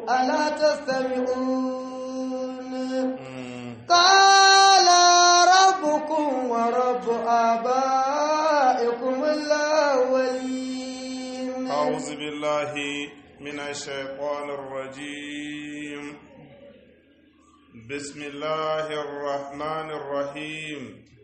ألا تستمعون قال ربكم ورب آبائكم الأولين أعوذ بالله من الشيطان الرجيم بسم الله الرحمن الرحيم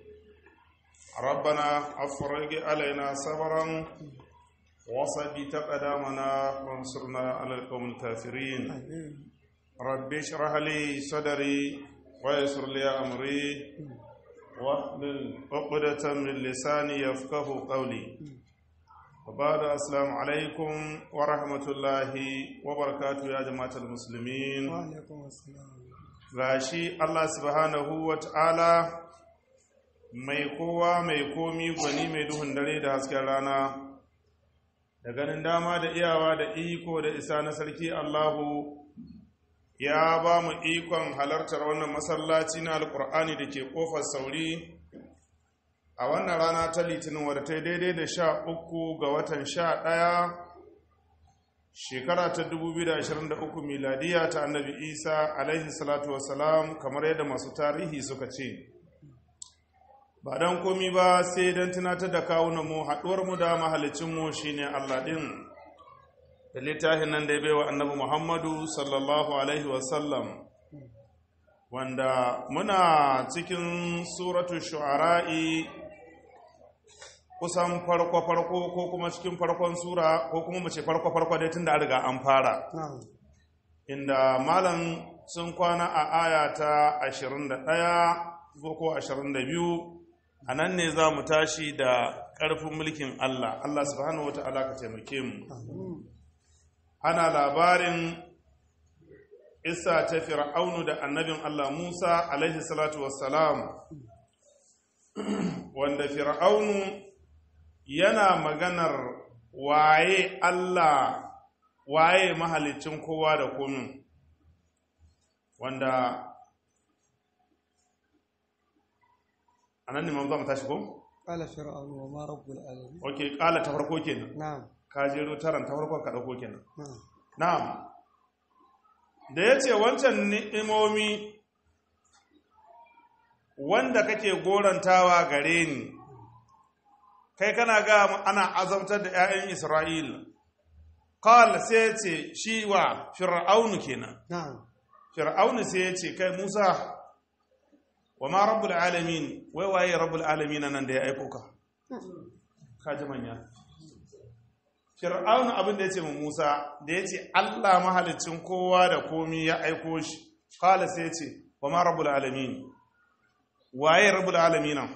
ربنا أفرج علينا صبرا وثبت قدامنا وانصرنا على القوم الكافرين رب اشرح لي صدري ويسر لي أمري واحلل عقدة من لساني يفقه قولي وبعد السلام عليكم ورحمة الله وبركاته يا جماعة المسلمين وعليكم السلام gashi Allah subhanahu wa ta'ala mai kowa mai komi gwani mai duhun dare da hasken rana da ganin dama da iyawa da iko da isa na sarki Allahu ya ba mu ikon halartar wannan masallaci na alkur'ani da ke kofar sauri a wannan rana ta litinin wadda ta yi daidai da sha uku ga watan sha ɗaya shekara ta 2023 miladiya ta annabi isa alaihi salatu wasalam kamar yadda masu tarihi suka ce ba don komi ba sai don tunatar da kawunan mu haɗuwar mu da mahalicinmu shine allah ɗin da littafin nan da ya baiwa annabi muhammadu sallallahu alaihi wasallam wanda muna cikin suratu shu'ara'i kusan farko-farko ko kuma cikin farkon sura ko kuma mace farko-farko dai tun da riga an fara نعم inda malam sun kwana a aya ta 21 ko 22 a nan ne za mu tashi da ƙarfin mulkin Allah Allah subhanahu wa ta'ala ka taimake mu ana labarin isa ta fir'aunu da annabin Allah Musa alaihi salatu wassalam wanda fir'aunu yana maganar waye Allah waye mahalicin kowa da komin wanda anan ne mamza mu tashi ko? قال فرعون وما رب العالمين ok kala ta farko kenan نعم ka jero taran ta farko ka dauko kenan نعم na'am da ya ce wancan ni'imomi wanda kake gorantawa gare ni kai kana ga ana azabtar da 'ya'yan Isra'ila qala sai ya ce shi wa fir'aunu kenan نعم fir'aunu sai ya ce kai Musa wa ma rabbul alamin wai waye rabbul alamin nan da ya aiko ka ka ji manya fir'aunu abin da ya ce mu Musa da ya ce Allah mahalicin kowa da komi ya aiko shi qala sai ya ce wa ma rabbul alamin waye rabbul alamin nan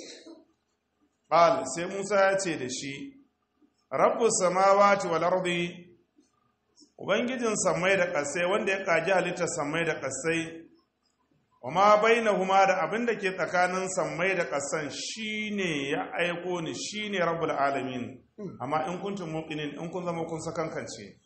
qal sai Musa ya ce da shi rabbus samawati wal ardi ubangijin samai da ƙasai wanda ya kaji halittar samai da ƙasai wa ma bainahuma da abin da ke tsakanin samai da ƙasan shine ya aiko ni shine rabbul alamin amma in kuntum muqinin in kun zama kun sakankance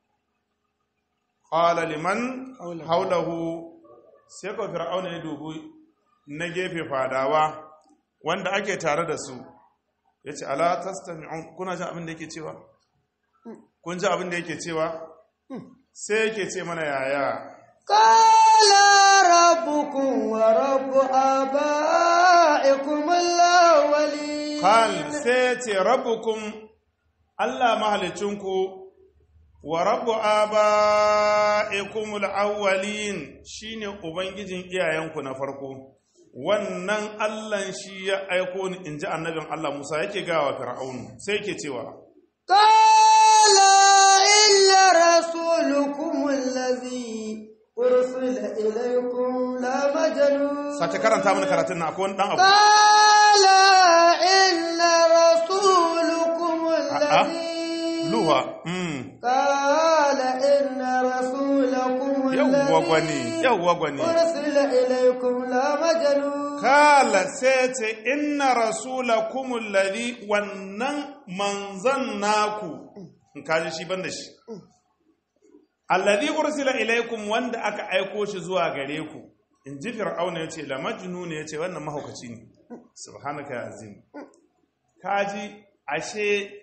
qala liman Haulahu. haulahu sai ko fir'auna ya dubi na gefe fadawa wanda ake tare da su yace ala tastami'un kuna jin abin da yake cewa kun ji abin da yake cewa sai yake ce mana yaya قال ربكم ورب آبائكم الأولين Kal sai ce rabbukum Allah mahalicinku wa rabbu aba'ikumul awwalin shine ubangijin iyayenku na farko wannan Allah shi ya aiko ni inji annabin Allah Musa yake gawa Fir'aunu sai yake cewa قال إن رسولكم الذي أرسل إليكم لمجنون sace karanta mana karatun na akwai wani dan abu قال إن رسولكم الذي luha mm قال إن رسولكم yawwa gwani الذي yawwa gwani أرسل إليكم لمجنون kala sai ce inna rasulakumul ladhi wannan manzan naku in kaji shi banda shi alladhi ursila ilaikum wanda aka aiko shi zuwa gare ku in ji fir'auna yace la majnun yace wannan mahaukaci ne subhanaka ya azim kaji ashe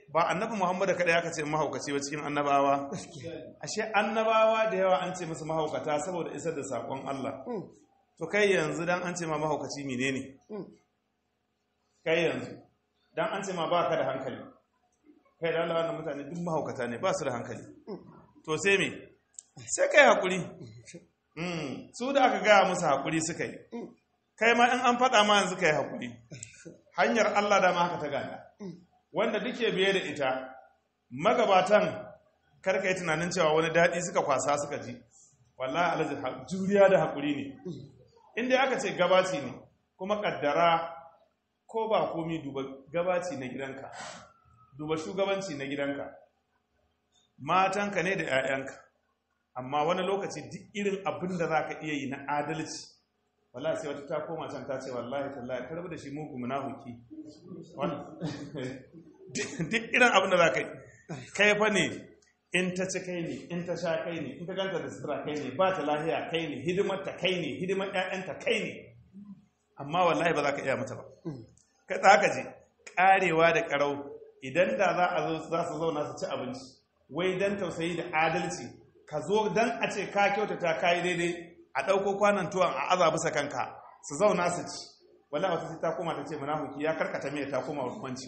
ba annabi muhammadu kaɗai aka ce mahaukaci ba cikin annabawa ashe annabawa da yawa an ce musu mahaukata saboda isar da saƙon Allah to kai yanzu dan an ce ma mahaukaci menene kai yanzu dan an ce ma ba ka da hankali kai da Allah wannan mutane duk mahaukata ne ba su da hankali to sai me sai kai hakuri Mm, su da aka gaya musu hakuri suka yi kai ma in an faɗa ma yanzu ka yi hakuri hanyar Allah dama haka ta gada wanda duke biye da ita magabatan karka yi tunanin cewa wani daɗi suka kwasa suka ji wallahi alhaji ha- juriya da hakuri ne inda aka ce gabaci ne kuma kaddara ko ba komi duba gabaci na gidanka duba shugabanci na gidanka matanka ne da 'ya'yanka amma wani lokaci duk irin abin da za ka iya yi na adalci wallahi sai wata ta koma can ta ce wallahi tallahi ka rabu da shi mugu munafiki Wannan- duk irin abin da za ka yi kai fa ne in ta ci kai ne in ta sha kai ne in ta ganta da sutura kai ne ba ta lahiya kai ne hidimar ta kai ne hidimar ƴaƴanta kai ne amma wallahi ba za ka iya mata ba ka ta haka je karewa da karau idan da za a zo za su zauna su ci abinci wai dan tausayi da adalci ka zo dan a ce ka kyautata ka yi daidai a ɗauko kwanan tuwon a aza bisa kanka su zauna su ci wala wata sai ta koma ta ce munafiki ya karkata mai ta koma rukunci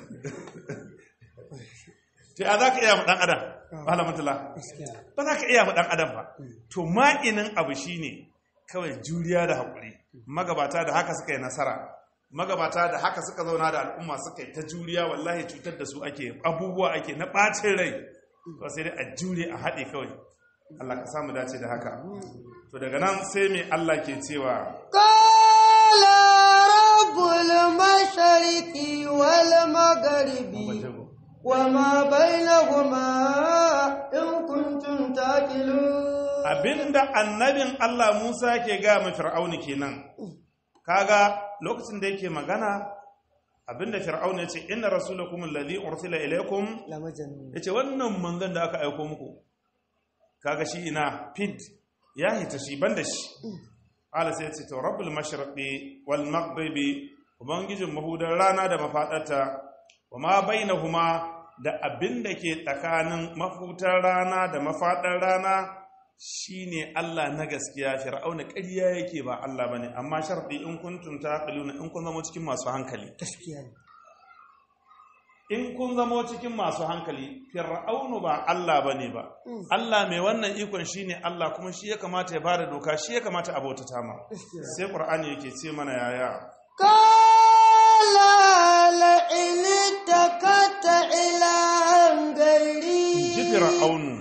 to ya za ka iya mu ɗan adam malamantula ba za ka iya mu ɗan adam ba to ma'inin abu shine kawai juriya da haƙuri magabata da haka suka yi nasara magabata da haka suka zauna da al'umma suka yi ta juriya wallahi cutar da su ake abubuwa ake na ɓacin rai to sai dai a jure a haɗe kawai Allah ka samu dace da haka to daga nan sai mai Allah ke cewa قال رب المشرق والمغرب وما بينهما إن كنتم تعقلون abinda annabin Allah Musa ke ga ma Fir'auni kenan kaga lokacin da yake magana abinda Fir'auni ya ce inna rasulakum alladhi ursila ilaykum لمجنون yace wannan manzon da aka aiko muku kaga shi ina fid ya hita shi banda shi ala sai yace to rabbul mashriqi wal maghribi ubangijin mahudar rana da mafadarta wama bainahuma da abin da ke tsakanin mafutar rana da mafadar rana shine Allah na gaskiya fir'auna ƙarya yake ba Allah bane amma sharɗi in kuntum taqiluna in kun zama cikin masu hankali gaskiya ne in kun zamo cikin masu hankali fir'aunu ba Allah bane ba Allah mai wannan ikon shine Allah kuma shi ya kamata ya bada doka shi ya kamata a bautata ma sai qur'ani yake ce mana yaya قال لئن اتكت إلى غيري ji fir'aunu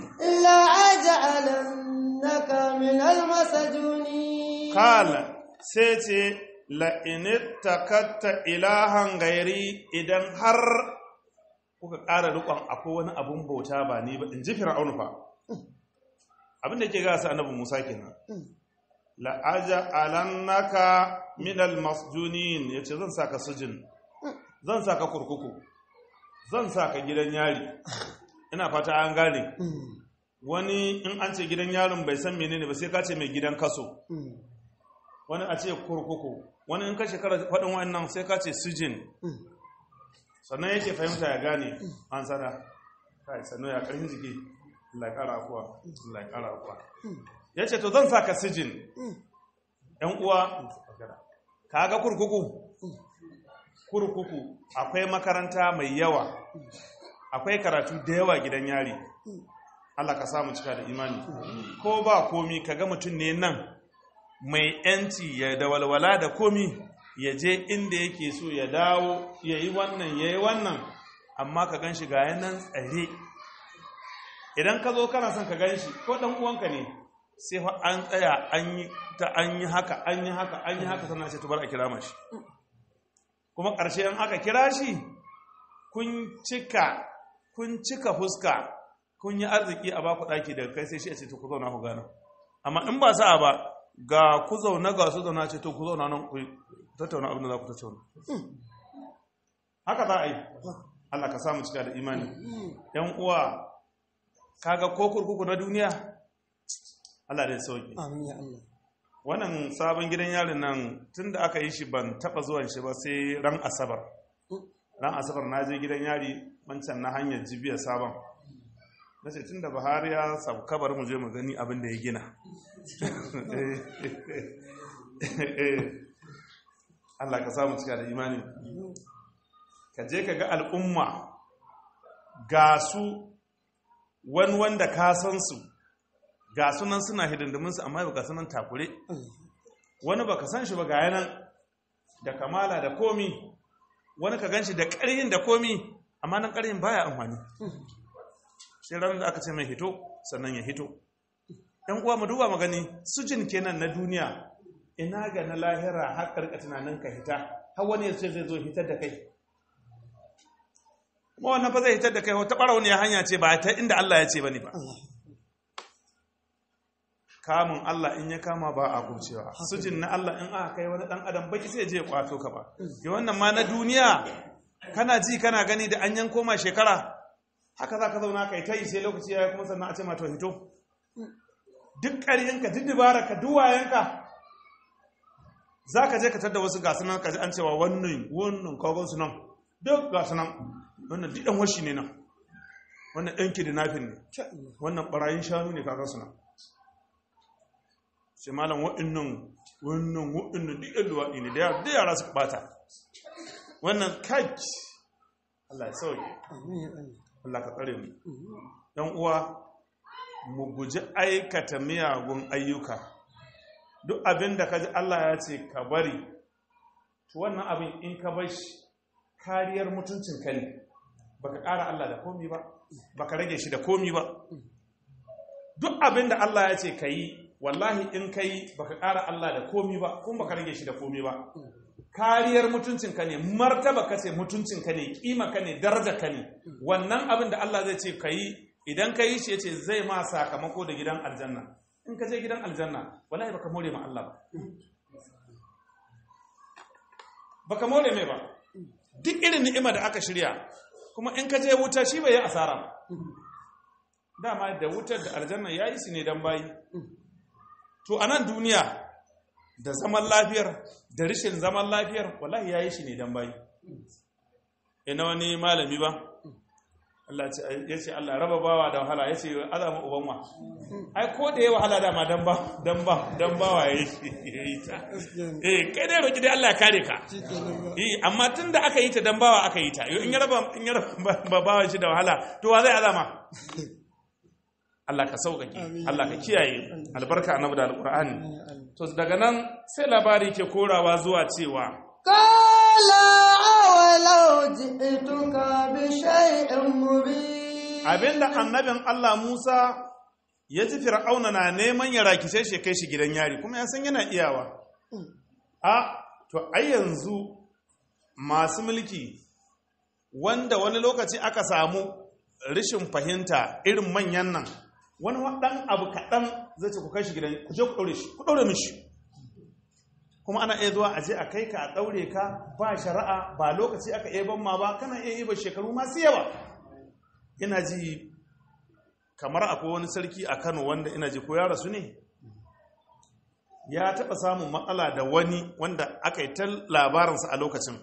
لأجعلنك من المسجونين kala sai ce la'init takatta ilahan gairi idan har kuka ƙara rikon akwai wani abun bauta ba ni ba in ji fir'aunu fa abinda ke gasa annabi musa kenan la'aja alannaka minal masjunin ya ce zan saka sujin zan saka kurkuku zan saka gidan yari ina fata an gane wani in an ce gidan yarin bai san menene ba sai ka ce mai gidan kaso wani a ce kurkuku wani in ka shekara faɗin wannan sai ka ce sujin sannan yake fahimta ya gane an sana kai sannan ya ƙarfin jiki Allah ya ƙara akuwa Allah ya ƙara akuwa ya ce to zan sa ka sujin ‘yan uwa ka ga kurkuku kurkuku akwai makaranta mai yawa akwai karatu da yawa gidan yari Allah ka samu cika da imani ko ba komi ka ga mutum ne nan mai ‘yanci ya da walwala da komi ya je inda yake so ya dawo ya yi wannan ya yi wannan amma ka gan shi ga yanan tsare idan ka zo kana son ka gan shi ko ɗan uwanka ne sai fa an tsaya an yi ta an yi haka an yi haka an yi haka sannan sai tubar a kira mashi kuma ƙarshe in aka kira shi kun cika kun cika fuska kun yi arziki a baku ɗaki daga kai sai shi a ce to ku zauna ku gana amma in ba sa'a ba ga ku zauna ga su zauna ce to ku zauna nan ku tattauna abin da za ku tattauna haka za a yi Allah ka samu cika da imani yan uwa kaga ko kurkuku na duniya Allah da ya sauki amin ya Allah wannan sabon gidan yarin nan tunda aka yi shi ban taba zuwan shi ba sai ran asabar ran asabar na je gidan yari wancan na hanyar jibiya sabon na ce tun da buhari ya sabu kabar mu je mu gani abin da ya gina Allah ka samu cika da imani ka je ka ga al'umma ga su wani wanda ka san su ga sunan suna hidindiminsu amma ba ka sunan takure wani ba ka san shi ba ga yanan da kamala da komi wani ka gan shi da ƙarhin da komi amma nan ƙarhin baya amfani sai ranar da aka ce mai hito sannan ya hito ɗan uwa mu duba magani sujin kenan na duniya ina ga na lahira har karka tunanin ka hita har wani ya ce zai zo hitar da kai kuma wannan fa zai hitar da kai wata ɓarauniya hanya ce ba ta inda Allah ya ce ba ne ba kamun Allah in ya kama ba a kurcewa sujin na Allah in aka kai wani dan adam baki sai je ya kwato ka ba ya wannan ma na duniya kana ji kana gani da an yanko ma shekara haka za ka zauna kai ta yi sai lokaci ya kuma sannan a ce ma to hito duk ƙaryanka duk ka duk wayanka za ka je ka tadda wasu gasu nan ka ji an cewa wannan wannan kagon su nan duk gasu nan wannan duk ɗan washi ne nan wannan ɗan kidnapping ne wannan ɓarayin shanu ne kagon su nan sai malam waɗannan wannan waɗannan duk ɗan luwaɗi ne da yara su ɓata wannan kaki Allah ya sauke Allah ka tsare mu ɗan uwa mu guji aikata miyagun ayyuka duk abin da ka ji Allah ya ce ka bari to wannan abin in ka bar shi kariyar mutuncin ka ne baka ƙara Allah da komi ba baka rage shi da komi ba duk abin da Allah ya ce ka yi wallahi in ka yi baka ƙara Allah da komi ba kuma baka rage shi da komi ba kariyar mutuncin ka ne martaba ka ce mutuncin ka ne kima ka ne daraja ka ne wannan abin da Allah zai ce ka yi idan ka yi shi ya ce zai ma sakamako da gidan aljanna in ka je gidan aljanna wallahi baka more ma Allah ba baka more mai ba duk irin ni'ima da aka shirya kuma in ka je wuta shi bai yi asara dama da wutar da aljanna yayi su ne dan bayi to a nan duniya da zaman lafiyar da rishin zaman lafiyar wallahi yayi shi ne dan bayi ina wani malami ba Allah ya ce Allah raba bawa da wahala ya ce azama uban wa ai ko da ya wahala dama dan ba dan ba dan bawa ya yi ta eh kai dai roki dai Allah ya kare ka eh amma tunda aka yi ta dan bawa aka yi ta in ya raba in ya raba bawa shi da wahala to wa zai azama Allah ka sauƙaƙe Allah ka kiyaye albarka annabi da alqur'ani to daga nan sai labari ke korawa zuwa cewa قال أولو جئتك بشيء مبين abinda annabin Allah Musa ya ji fir'auna na neman ya rakice shi kai shi gidan yari kuma ya san yana iyawa a to ai yanzu masu mulki wanda wani lokaci aka samu rashin fahimta irin manyan nan wani waɗan abu kaɗan zai ce ku kai shi gidan ku je ku ɗaure shi ku ɗaure mishi kuma ana iya zuwa a je a kai ka a ɗaure ka ba shari'a ba lokaci aka iya ban ma ba kana iya yi ba shekaru masu yawa ina ji kamar akwai wani sarki a kano wanda ina ji ko ya rasu ne ya taɓa samun matsala da wani wanda aka yi ta labarinsa a lokacin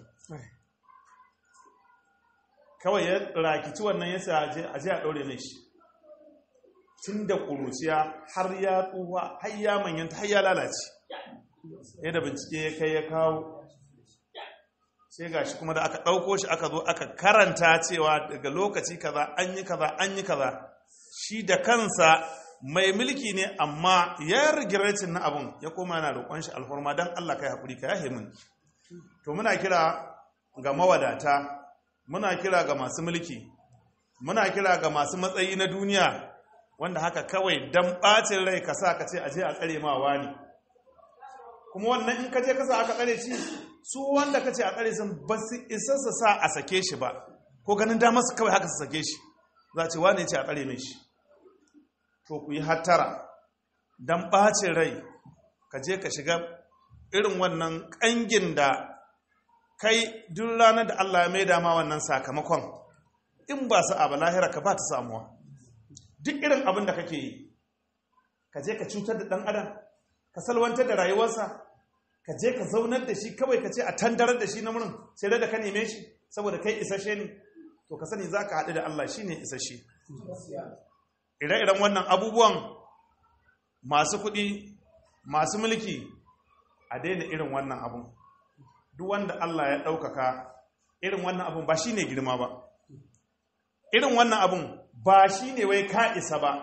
kawai ya rakici wannan ya sa a je a ɗaure mai shi tun da ƙuruciya har ya tsuwa har ya manyanta har ya lalace yadda bincike ya kai ya kawo sai ga shi kuma da aka ɗauko shi aka zo aka karanta cewa daga lokaci kaza an yi kaza an yi kaza shi da kansa mai mulki ne amma ya rigiracin na abun ya koma yana roƙon shi alfarma don Allah kai haƙuri ka yahe min to muna kira ga mawadata muna kira ga masu mulki muna kira ga masu matsayi na duniya wanda haka kawai dan ɓacin rai ka sa ka ce aje a tsare ma wani kuma wannan in ka je kasa aka tsare shi su wanda ka ce a tsare sun ba su isa su sa a sake shi ba ko ganin damar su kawai haka su sake shi za ce wane ce a tsare mai shi to ku yi hattara don ɓacin rai ka je ka shiga irin wannan ƙangin da kai duk ranar da Allah ya maida ma wannan sakamakon in ba su abu lahira ka ba ta samuwa duk irin abin da kake yi ka je ka cutar da ɗan adam ka salwantar da rayuwarsa ka je ka zaunar da shi kawai ka ce a tandarar da shi na murin sai da ka neme shi saboda kai isashe ne to ka sani za ka haɗu da Allah shi ne isashe ire-iren wannan abubuwan masu kuɗi masu mulki a daina irin wannan abun duk wanda Allah ya ɗaukaka irin wannan abun ba shi ne girma ba irin wannan abun ba shi ne wai ka isa ba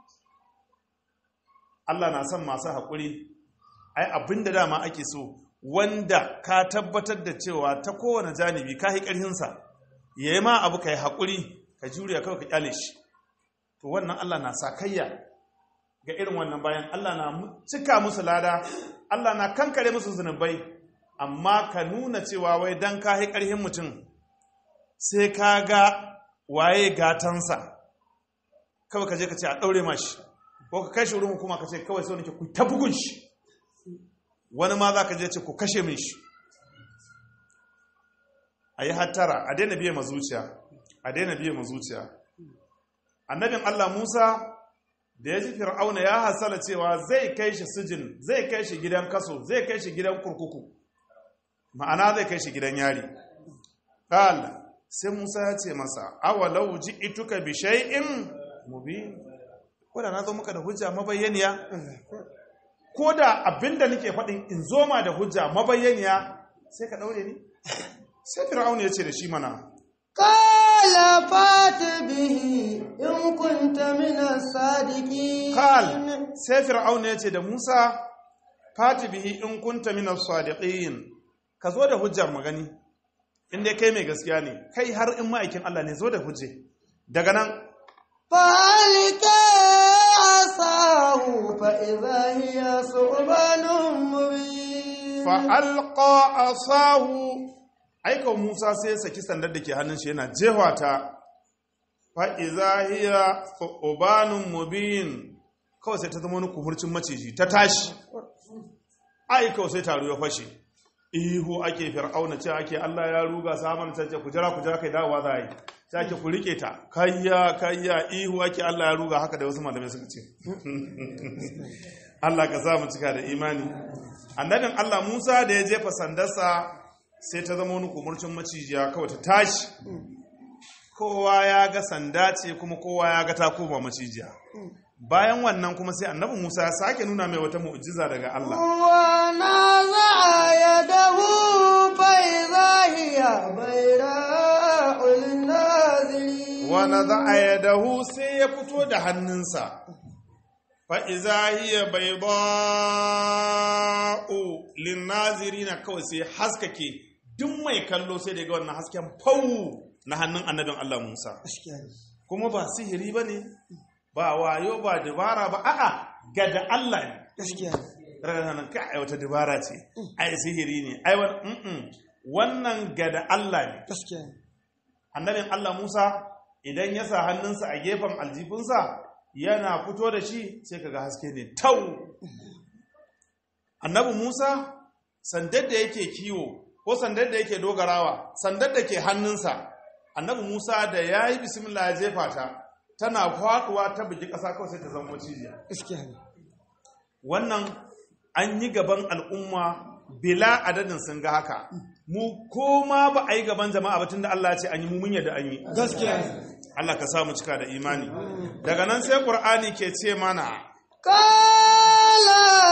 Allah na son masu haƙuri ai abin da dama ake so wanda ka tabbatar da cewa ta kowane janibi ka yi ƙarhinsa ya yi ma abu ka yi haƙuri ka juriya kawai ka ƙyale shi to wannan Allah na sa kayya ga irin wannan bayan Allah na cika musu lada Allah na kankare musu zunubai amma ka nuna cewa wai dan ka yi ƙarhin mutum sai ka ga waye gatansa kawai ka je ka ce a ɗaure mashi ko ka kashe wurin hukuma ka ce kawai sau nake ku ta bugun shi wani ma za ka je ce ku kashe min shi a yi hattara a daina biye ma zuciya a daina biye ma zuciya annabin Allah Musa da ya ji fir'auna ya hasala cewa zai kai shi sijin zai kai shi gidan kaso zai kai shi gidan kurkuku ma'ana zai kai shi gidan yari qala sai Musa ya ce masa awalau ji'tuka bi shay'in mubin ko da na zo maka da hujja mabayyaniya ko da abinda nake faɗin in zo ma da hujja mabayyaniya sai ka ɗaure ni sai fir'aun ya ce da shi mana قال فات به إن كنت من الصادقين kal sai fir'aun ya ce da musa fati bihi in kunta min as-sadiqin ka zo da hujjar magani in dai kai mai gaskiya ne kai har in ma'aikin Allah ne zo da hujje daga nan فألقى عصاه فإذا هي ثعبان مبين fa'alƙa a sahu aika musa sai ya saki sandar da ke hannun shi yana jewa ta fa'iza hiya tsobanin mubin kawai sai ta zama wani kumurcin maciji ta tashi aika sai taro ya fashe ihu ake fir'auna ce ake allah ya ruga saman ta ce kujira kujira kai dawowa za a yi sai ake ku rike ta kayya kayya ihu ake allah ya ruga haka da wasu malamai suka ce Allah ka sa mu cika da imani annabin Allah Musa da ya jefa sandarsa sai ta zama wani kumurcin macijiya kawai ta tashi kowa ya ga sanda ce kuma kowa ya ga ta koma macijiya bayan wannan kuma sai annabi Musa ya sake nuna mai wata mu'jiza daga Allah ونزع يده فإذا هي بيراء للناظرين wa nadha'a yadahu sai ya fito da hannunsa fa iza hiya bayda'u linnazirina kawai sai haskake duk mai kallo sai da ga wannan hasken fau na hannun annabin Allah Musa kuma ba sihiri bane ba wayo ba dabara ba a'a ga da Allah ne ranar ka ai wata dabara ce ai sihiri ne ai wannan wannan ga da Allah ne annabin Allah Musa idan ya sa hannunsa a gefen aljifinsa yana fito da shi sai kaga haske ne tau annabi Musa sandar da yake kiwo ko sandar da yake dogarawa sandar da ke hannunsa annabi Musa da ya yi bismillah ya jefa ta tana faduwa ta bugi ƙasa kawai sai ta zama cijiya wannan an yi gaban al'umma bila adadin sun ga haka mu koma ba a yi gaban jama'a ba tunda Allah ya ce an yi mumun yadda an yi gaskiya Allah ka samu cika da imani daga nan sai Qur'ani ke ce mana قال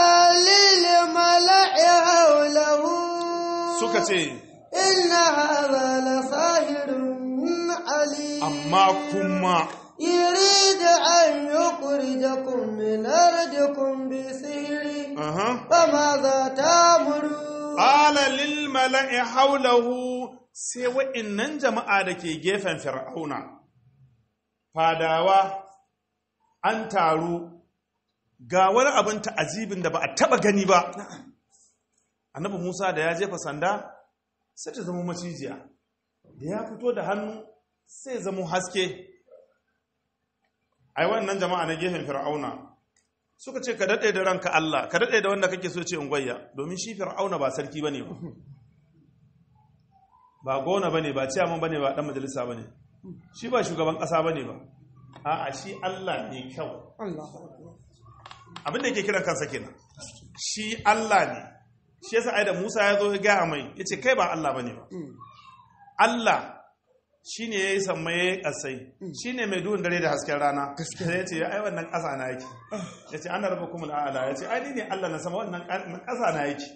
للملأ حوله suka ce إن هذا لساحر عليم amma kuma يريد أن يخرجكم من أرضكم بسحره aha فماذا تأمرون qala lil mala'i hawlahu sai wa'innan jama'a da ke gefen fir'auna fadawa an taru ga wani abin ta'azibin da ba a taba gani ba annabi Musa da ya jefa sanda sai ta zama macijiya da ya fito da hannu sai zama haske ai wannan jama'a na gefen fir'auna suka ce ka daɗe da ranka Allah ka daɗe da wanda kake so ce ungwayya domin shi fir'auna ba sarki bane ba ba gona bane ba ciyaman bane ba dan majalisa bane shi ba shugaban ƙasa bane ba a'a shi Allah ne kyau abinda yake kiran kansa kenan shi Allah ne shi yasa ai da Musa ya zo ya gaya mai yace kai ba Allah bane ba Allah shi ne ya yi sammai ya yi ƙasai shi ne mai duhun dare da hasken rana sai ya ce ya ai wannan ƙasa na yake ya ce ana raba kuma al'ala ya ce ai ni ne Allah na sama wannan ƙasa na yake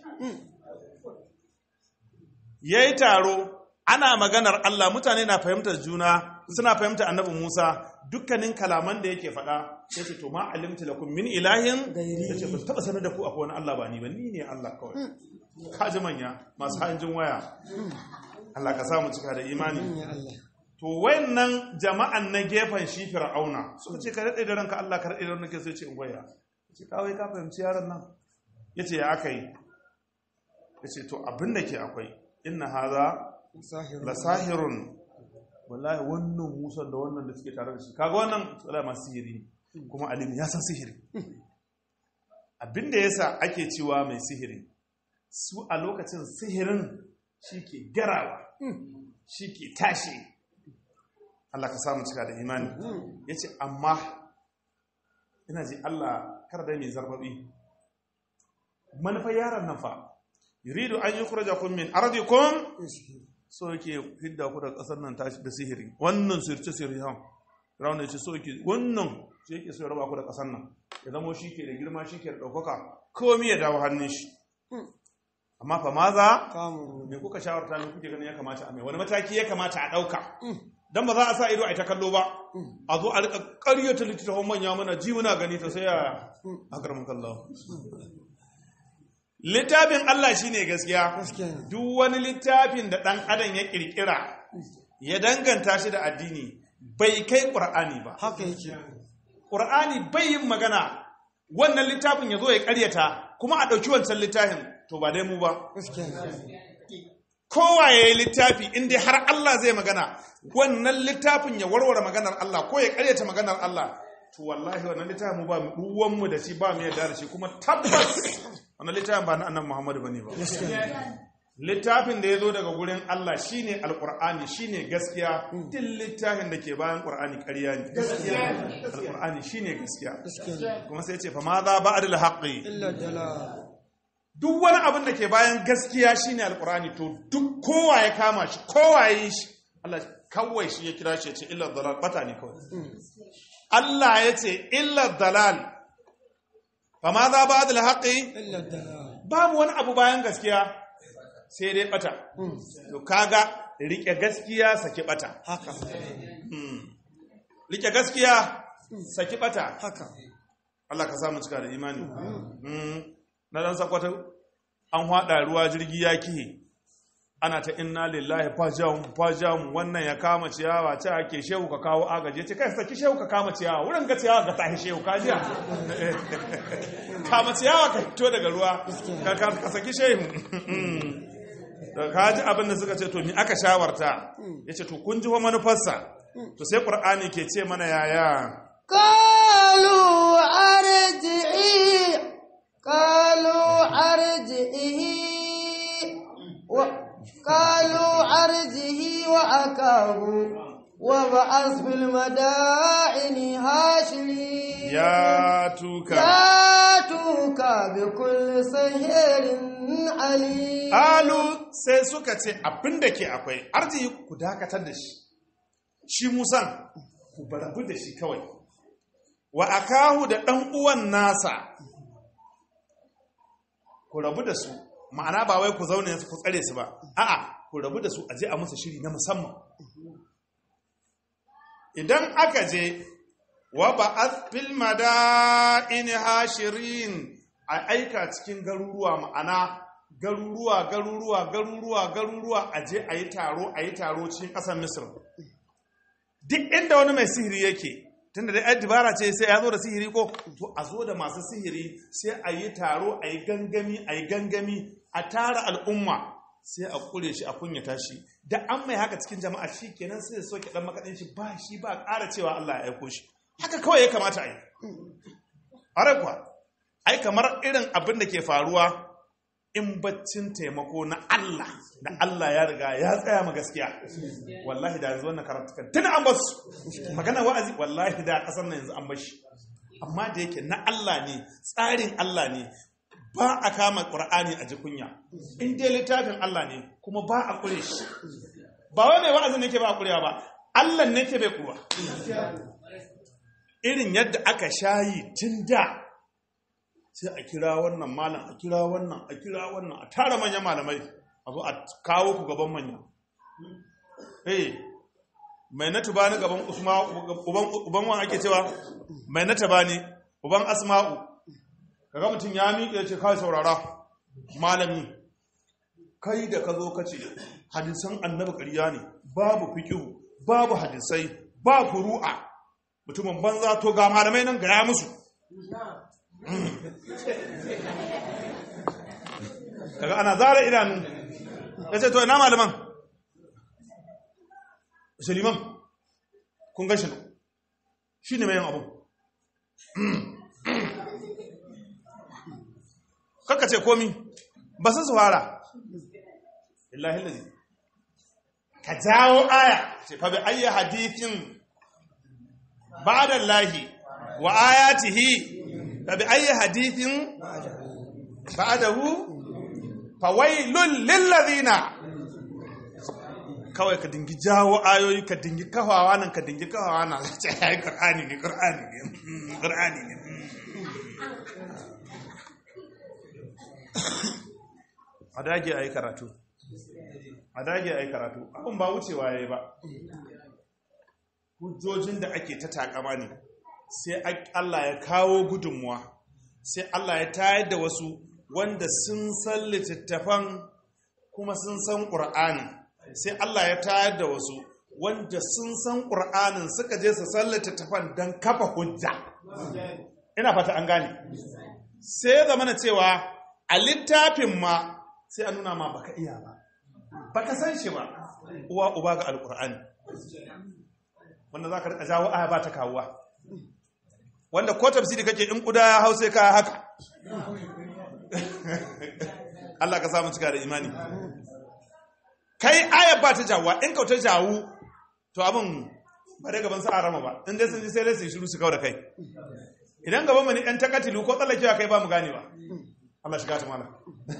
ya yi taro ana maganar Allah mutane na fahimtar juna suna fahimtar annabi Musa dukkanin kalaman da yake faɗa ya ce to ma alimta lakum min ilahin ya ce ba su taɓa sanar da ku akwai wani Allah ba ni ba ni ne Allah kawai kaji manya masu hanjin waya Allah ka samu cika da imani to wayannan jama'an na gefen shi fir'auna suka ce ka daɗe da ranka Allah ka daɗe da ranka sai ce in goya ce kawai ka fahimci yaron nan yace ya aka yi yace to abin da ke akwai inna haza la sahirun wallahi wannan Musa da wannan da suke tare da shi kaga wannan tsala masu sihiri kuma alimi ya san sihiri abin da yasa ake cewa mai sihiri su a lokacin sihirin shi ke garawa shi ke tashi Allah ka samu cika da imani ya ce amma ina ji Allah kar da mai zarbabi manufa yaran nan fa yuridu an yi kuraja kun min arzikun so yake hidda ku da kasar nan tashi da sihiri wannan sirce sirri han rauna ce so yake wannan shi yake so ya raba ku da kasar nan ya zamo shi ke da girma shi ke da ɗaukaka komi ya dawo hannun shi amma fa maza me kuka shawarta ne kuke ganin ya kamata a mai wani mataki ya kamata a ɗauka dan ba za a sa ido a ta kallo ba a zo a rika ƙaryata littattafan manya mana ji muna gani ta sai a akarmun kallo littafin Allah shine gaskiya duk wani littafin da ɗan adam ya ƙirƙira ya danganta shi da addini bai kai ƙur'ani ba haka yake ƙur'ani bai yin magana wannan littafin ya zo ya ƙaryata kuma a ɗauki wancan littafin to ba dai mu ba kowa ya yi littafi inda har Allah zai magana wannan littafin ya warware maganar Allah ko ya karyata maganar Allah to wallahi wannan littafin mu ba ruwanmu da shi ba mu yadda da shi kuma tabbas wannan littafin ba na annan Muhammadu bane ba littafin da ya zo daga gurin Allah shine alqur'ani shine gaskiya duk littafin da ke bayan qur'ani ƙarya ne alqur'ani shine gaskiya kuma sai ya ce fa ma za ba'dal haqqi illa dalal duk wani abin da ke bayan gaskiya shine alkurani to duk kowa ya kama shi kowa ya yi shi Allah kawai shi ya kira shi ya ce illar dalal bata ne kawai Allah ya ce illar dalal fa ma za ba da haƙi illa dalal babu wani abu bayan gaskiya sai dai bata to kaga rike gaskiya saki bata haka rike gaskiya saki bata haka Allah ka samu cika da imani na dan sakwata an hada ruwa jirgi ya kihe ana ta inna lillahi fajam fajam wannan ya kama ciyawa ce ake shehu ka kawo agaje ce kai saki shehu ka kama ciyawa wurin ga ciyawa ga tahi shehu ka jiya kama ciyawa ka fito daga ruwa ka ka saki shehu da ka ji abin da suka ce to mi aka shawarta yace to kun ji fa manufarsa to sai qur'ani ke ce mana yaya قالوا أرجعي قالوا أرجعه و... قالوا أرجه وأكاه وبعث في المدائن هاشري ya tuka ياتوك بكل سحر عليم Alu sai suka ce abin da ke akwai arziki ku dakatar da shi, shi Musan ku barabu da shi kawai, wa akahu da ɗan uwan nasa ku rabu da su, ma'ana ba wai ku zaune su ku tsare su ba, a'a ku rabu da su a je a musu shiri na musamman. Idan aka je, wa ba fil madaini hashirin a aika cikin garuruwa ma'ana garuruwa garuruwa garuruwa garuruwa a je a yi taro a yi taro cikin ƙasar misir duk inda wani mai sihiri yake tunda da yan dibara ce sai ya zo da sihiri ko to a zo da masu sihiri sai a yi taro a yi gangami a yi gangami a tara al'umma sai a kure shi a kunyata shi da an mai haka cikin jama'a shi kenan sai ya soke dan makaɗin shi ba shi ba ƙara cewa Allah ya aiko shi haka kawai ya kamata a yi a kuwa ai kamar irin abin da ke faruwa in baccin taimako na Allah da Allah ya riga ya tsaya ma gaskiya wallahi da yanzu wannan karatukan tun an basu magana wa'azi wallahi da kasar nan yanzu an bashi amma da yake na Allah ne tsarin Allah ne ba a kama ƙur'ani a jikunya in dai littafin Allah ne kuma ba a ƙure shi ba wai mai wa'azin nake ba kurewa ba Allah nake bai kuwa irin yadda aka shayi tun da sai a kira wannan malam a kira wannan a kira wannan a tara manyan malamai a zo a kawo ku gaban manya eh mai na tubani gaban usma'u uban uban wa ake cewa mai na tabani uban asma'u kaga mutum ya miƙe ya ce kai saurara malami kai da ka zo ka ce hadisan annabi ƙarya ne babu fikihu babu hadisai ba furu'a mutumin banza to ga malamai nan gaya musu kaga ana zara idanu ya ce to ina malaman suliman kun gashi nan shi ne mai yin abu kakka ce komi ba su fara illahi lalzi ka jawo aya ce fa bi ayyi hadithin ba'da lahi wa ayatihi fa bi ayyi hadithin ba'dahu fa wailul lil ladina kawai ka dingi jawo ayoyi ka dingi kafawa nan ka dingi kafawa nan ce ai qur'ani ne qur'ani ne qur'ani ne a dage a yi karatu a dage a yi karatu abin ba wucewa ya yi ba hujjojin da ake ta takama ne sai Allah ya kawo gudunmuwa sai Allah ya tayar da wasu wanda sun san littattafan kuma sun san ƙur'ani sai Allah ya tayar da wasu wanda sun san ƙur'anin suka je su san littattafan don kafa hujja ina fata an gane sai zama na cewa a littafin ma sai a nuna ma baka iya ba baka san shi ba uwa uba ga alkur'ani wanda za ka rika jawo aya ba ta kawuwa wanda ko tafsiri kake in kuda ya hau sai ka haka Allah ka samu cika da imani kai aya ba ta jawuwa in ka ta jawu to abin ba dai gaban sa rama ba in dai sun ji sai dai su shiru su kawo da kai idan gaban mu ne ɗan takatilu ko tsallakewa kai ba mu gane ba Allah shiga ta mana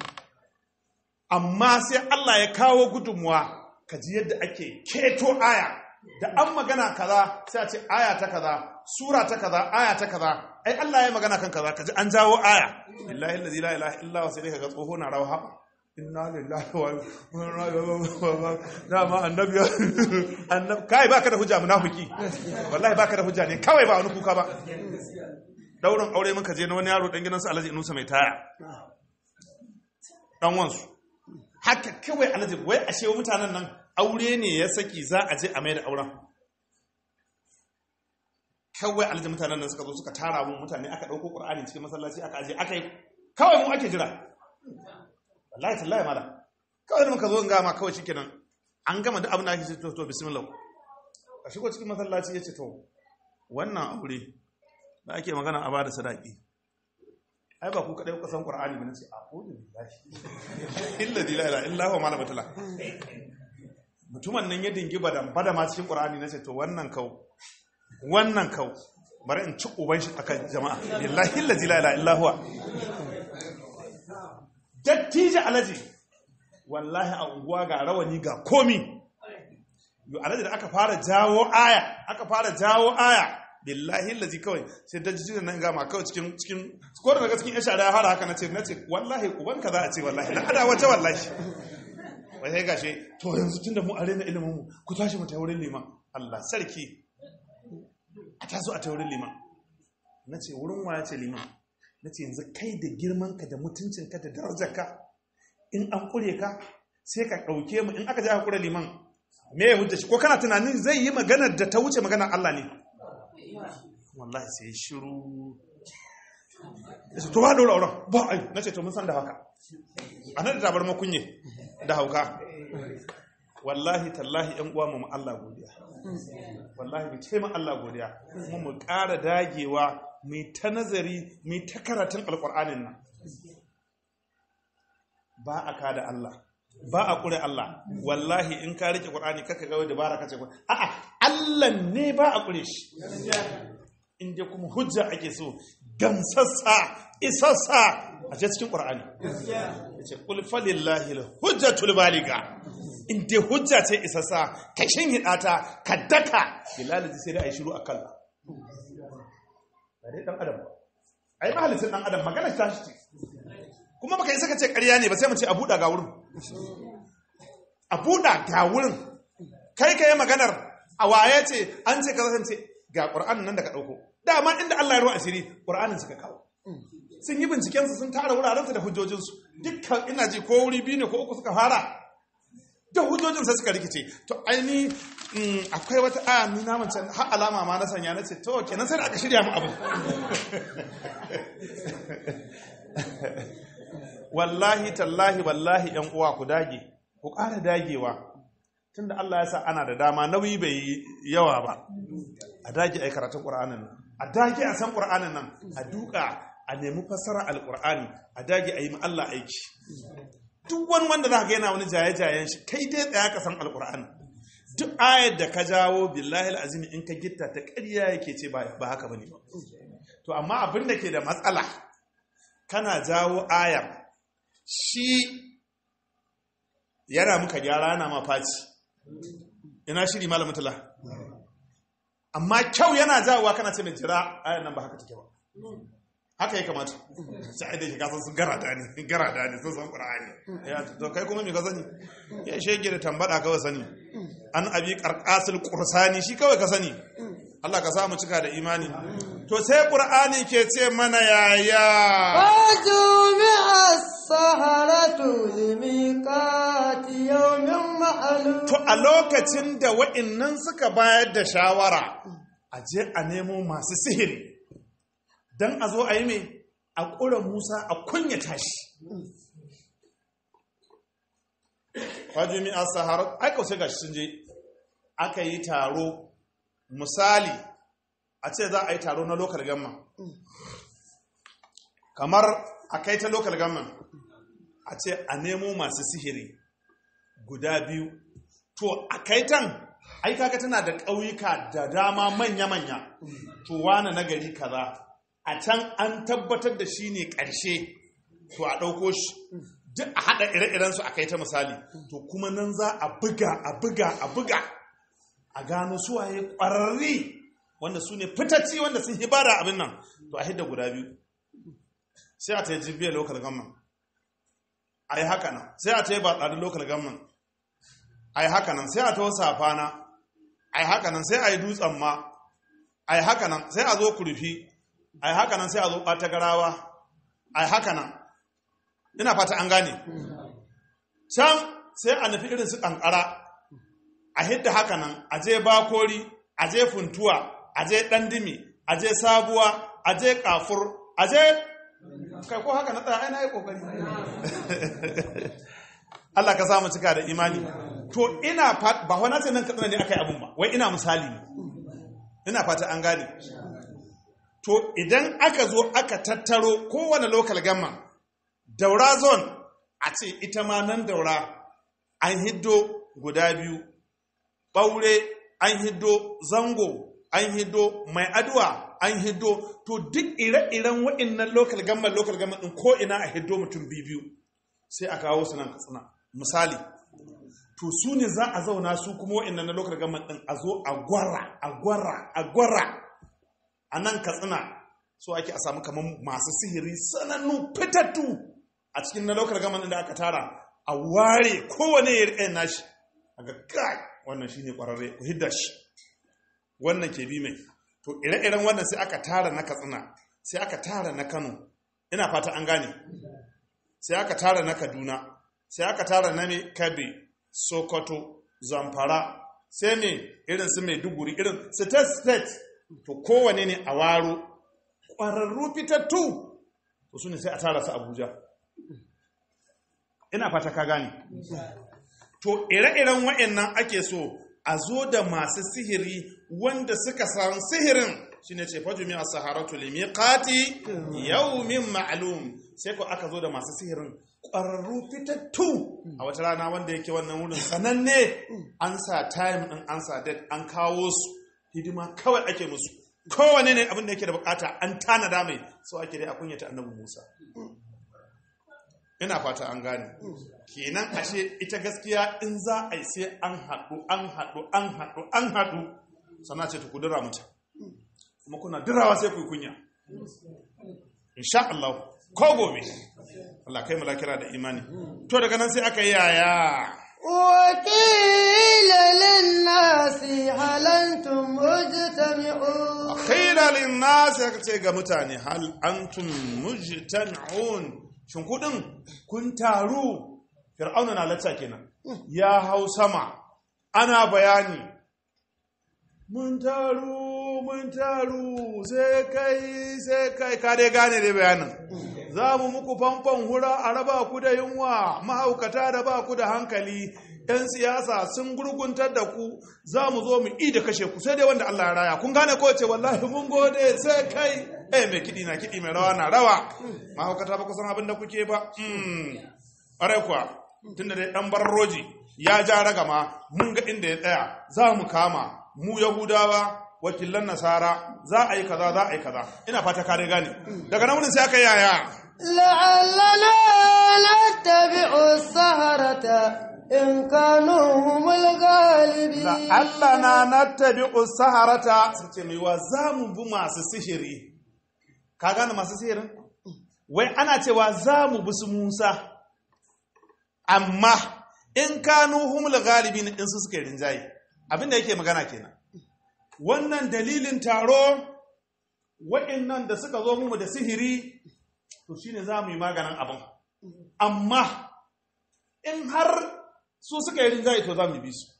amma sai Allah ya kawo gudunmuwa ka ji yadda ake keto aya da an magana kaza sai a ce aya ta kaza sura ta kaza aya ta kaza ai Allah ya magana kan kaza ka ji an jawo aya billahi allazi la ilaha illa huwa sai dai kaga tsoho na rawa haba inna lillahi wa inna ilaihi dama annabi annabi kai baka da hujja munafiki wallahi baka da hujja ne kawai ba wani kuka ba daurin aure muka je na wani yaro dan gidansu Alhaji Inusa mai taya dan wansu haka kawai Alhaji wai ashe mutanen nan aure ne ya saki za a je a mai da auren kawai Alhaji mutanen nan suka zo suka tara mu mutane aka dauko Qur'ani cikin masallaci aka aje aka yi kawai mu ake jira wallahi tallahi mala kawai muka zo ga ma kawai shikenan an gama duk abin da ake ce to to bismillah a shigo cikin masallaci yace to wannan aure da ake magana a bada sadaki ai ba ku kadai kuka san qur'ani ba nace a kudu billahi illa la illa huwa malama tala mutumin nan ya dingi badan bada ma cikin qur'ani nace to wannan kau wannan kau bari in ci uban shi akan jama'a billahi illa la illa huwa dattija alaji wallahi a unguwa ga rawani ga komi yo alaji da aka fara jawo aya aka fara jawo aya billahi lazi kawai sai da jijiyar nan gama kawai cikin cikin ko da daga cikin yasha da ya fara haka nace nace wallahi uban ka za a ce wallahi na ada wata wallahi wai sai gashi to yanzu tunda mu arena ilimin mu ku tashi mu ta wurin liman Allah sarki a taso a ta wurin liman nace wurin waya ce liman nace yanzu kai da girman ka da mutuncin ka da darajar ka in an kure ka sai ka dauke mu in aka je aka kure liman me ya hujja shi ko kana tunanin zai yi maganar da ta wuce maganar Allah ne wallahi sai shiru yace to ba dora auren ba ai nace to mun san da haka anan da bar makunye da hauka wallahi tallahi yan uwa mu Allah godiya wallahi mu ce mu Allah godiya kuma mu ƙara dagewa mu ta nazari mu ta karatun alƙur'anin nan ba a kada Allah ba a ƙure Allah wallahi in ka rike ƙur'ani kaka ga dabara kace ko a'a Allah ne ba a ƙure shi in dai kuma hujja ake so gamsassa isassa a ce cikin ƙur'ani yace qul falillahi hujjatul baliga in dai hujja ce isassa ka shin hidata ka daka bilal sai dai a yi shiru a kalla ba dai dan adam ba ai mahalicin dan adam magana ta shi ce kuma baka yi saka ce ƙarya ne ba sai mu ce a buɗa ga wurin a buɗa ga wurin kai ka yi maganar a waye ce an ce ka zance ga ƙur'anin nan da ka ɗauko dama inda Allah ya ruwa asiri ƙur'anin suka kawo sun yi bincikensu sun tara wurarensu da hujjojinsu dukkan ina ji ko wuri biyu ne ko uku suka fara da hujjojin sai suka rikice to aini akwai wata aya ni na mace har alama ma na sanya na ce to kenan sai da aka shirya mu abu wallahi tallahi wallahi yan uwa ku dage ku ƙara dagewa tunda Allah ya sa ana da dama nauyi bai yi yawa ba a dage a yi karatun ƙur'anin nan a dage a san ƙur'anin nan a duka a nemi fassara alƙur'ani a dage a yi ma Allah aiki duk wani wanda za ka yana wani jaye-jayen shi kai dai tsaya ka san alƙur'ani duk ayar da ka jawo billahi al'azim in ka gitta ta ƙarya yake ce ba haka bane ba to amma abin da ke da matsala kana jawo ayar shi yana muka gyara yana ma faci ina shiri malamin tala amma kyau yana jawowa kana ce mai jira ayan nan ba haka take ba haka ya kamata sai da shi kasan sun garada ne garada ne sun san qur'ani ya to kai kuma me ka sani ya shege da tambada kawai sani an abi qarqasul qursani shi kawai ka sani Allah ka samu cika da imani to sai qur'ani ke ce mana yaya وجمع السهرة لميقات يوم معلوم to a lokacin da wa'innan suka bayar da shawara a je a nemo masu sihiri don a zo a yi mai a ƙura musa a kunyata shi hajjumi a sahara aika sai gashi sun je aka yi taro misali a ce za a yi taro na lokal gamma kamar a kai ta lokal gamma a ce a nemo masu sihiri guda biyu to a kaitan ai kaga tana da ƙauyuka da dama manya-manya to wane na gari kaza a can an tabbatar da shi ne ƙarshe to a ɗauko shi duk a haɗa ire-irensu a kai ta misali to kuma nan za a buga a buga a buga a gano suwaye ƙwararri wanda su ne fitacci wanda sun hibara abin nan to a hidda guda biyu sai a ta yi jibiyar local government a yi haka nan sai a ta yi ba tsadin local government a yi haka nan sai a ta wasu safana a yi haka nan sai a yi dutsen ma a yi haka nan sai a zo kurfi a yi haka nan sai a zo ɓata garawa a yi haka nan ina fata an gane can sai a nufi irin su ƙanƙara a hidda haka nan a je bakori a je funtuwa a je ɗandimi a je sabuwa a je ƙafur a je kai ko haka na tsaya ai na yi ƙoƙari Allah ka samu cika da imani to ina ba wani ce nan katsina ne aka yi abun ba wai ina misali ne ina fata an gane to idan aka zo aka tattaro kowane local gamma daura zone a ce ita ma nan daura an hiddo guda biyu ɓaure an hiddo zango an hiddo mai aduwa an hiddo to duk ire-iren waɗannan local gamma local gamma ɗin ko ina a hiddo mutum biyu sai a kawo su nan katsina misali to su ne za a zauna su kuma waɗannan na local government ɗin a zo a gwara a gwara a gwara a nan katsina so ake a samu kamar masu sihiri sanannu fitattu a cikin na local government da aka tara a ware kowane ya riƙe nashi a ga kai wannan shine ƙwararre ku hidda shi wannan ke bi mai to ire-iren wannan sai aka tara na katsina sai aka tara na kano ina fata an gane sai aka tara na kaduna sai aka tara na mai kabe sokoto zamfara sai mai irin su mai duguri irin state state to kowane ne a waro ƙwararru fitattu to su ne sai a tara su abuja ina fata ka gane to ire-iren wa'annan ake so a zo da masu sihiri wanda suka san sihirin shine ce fajumi a saharatu limiqati yawmin ma'lum sai ko aka zo da masu sihirin ƙwararru fitattu a wata rana wanda yake wannan wurin sananne an sa time din an sa date an kawo su hidima kawai ake musu kowane ne abin da yake da bukata an tanada mai so ake dai a kunyata annabi Musa ina fata an gane kenan ashe ita gaskiya in za a yi sai an haɗu an haɗu an haɗu an haɗu sana ce ta ku dira mata kuma kuna dirawa sai ku yi kunya insha Allah ko gobe Allah kai mulakira da imani to daga nan sai aka yi yaya وقيل للناس هل أنتم مجتمعون khila linnas ya ce ga mutane hal antum mujtami'un shin kudin kun taru fir'auna na lacca kenan ya hau sama ana bayani mun taru mun taru sai kai sai kai ka dai gane dai bayanin za mu muku famfon hura a raba ku da yunwa mahaukata da ba ku da hankali 'yan siyasa sun gurguntar da ku za mu zo mu i da kashe ku sai dai wanda Allah ya raya kun gane ko ce wallahi mun gode sai kai eh mai kiɗi na kiɗi mai rawa na rawa mahaukata ba ku san abin da kuke ba hmm ƙwarai kuwa tunda dai ɗan barroji ya ja ragama mun ga inda ya tsaya za mu kama mu yahudawa wakilan nasara za a yi kaza za a yi kaza ina fata ka dai gane daga nan wurin sai aka yi yaya لعلنا نتبع السهرة إن كانوا هم الغالبين Allah na nattabi'u saharata su ce mai wa za mu bi masu sihiri ka gane masu sihirin wai ana cewa za mu bi su Musa amma in kanu humul galibin in su suka yi rinjaye abinda yake magana kenan wannan dalilin taro waɗannan da suka zo mu da sihiri to shine za mu yi maganin abin amma in har su suka yi rinjaye to za mu bi su